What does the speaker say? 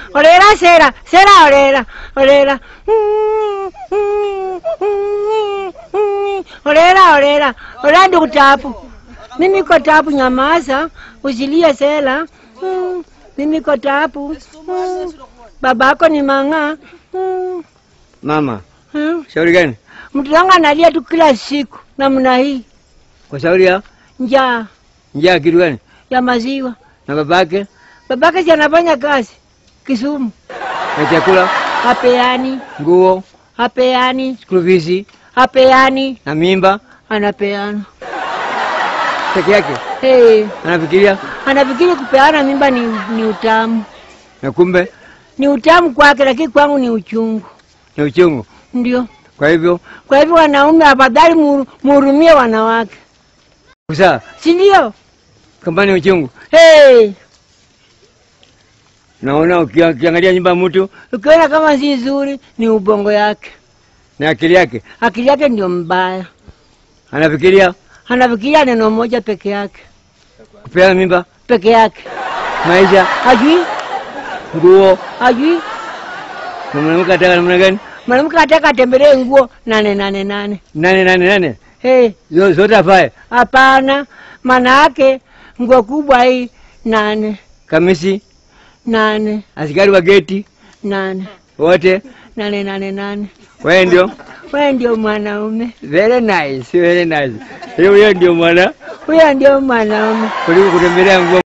Orera sera, sera orera, orera. Orera orera, orera ndugu tapu. Mimi niko tapu, nyamaza, usilie sela. Mm, Mimi niko tapu. Mm, Babako ni mang'aa. Mm, Mama, mm. shauri gani? Mtoto wangu analia tu kila siku namna hii, Kwa shauri ya njaa njaa kitu gani? ya maziwa. Na babake Babake si anafanya kazi Kisumu, na chakula, hapeani, nguo, hapeani, school fees hapeani, na mimba anapeana. peke yake. Hey, Anafikiria anafikiri kupeana mimba ni, ni utamu, na kumbe ni utamu kwake, lakini kwangu ni uchungu. ni uchungu. Ndio Kwa hivyo kwa hivyo, wanaume afadhali muhuru- muhurumie wanawake, kusaa si ndio? kama ni uchungu, Hey, naona ukia- ukiangalia nyumba ya mtu ukiona kama si nzuri, ni ubongo yake, na akili yake akili yake ndio mbaya. anafikiria anafikiria neno moja peke yake kupeana mimba, peke yake, maisha, hajui nguo. hajui. Na mwanamke ataka namna gani? Mwanamke ataka atembelee nguo nane nane nane. Nane nane nane, Hey, Zo- zote afae, hapana, maana yake nguo kubwa hii nane kamisi, nane askari wa geti nane wote. nane nane nane. Wewe ndio Wewe ndio mwanaume, very nice, very nice. Hiyo hiyo ndio mwana huyo ndio mwanaume. kuliko kutembelea nguo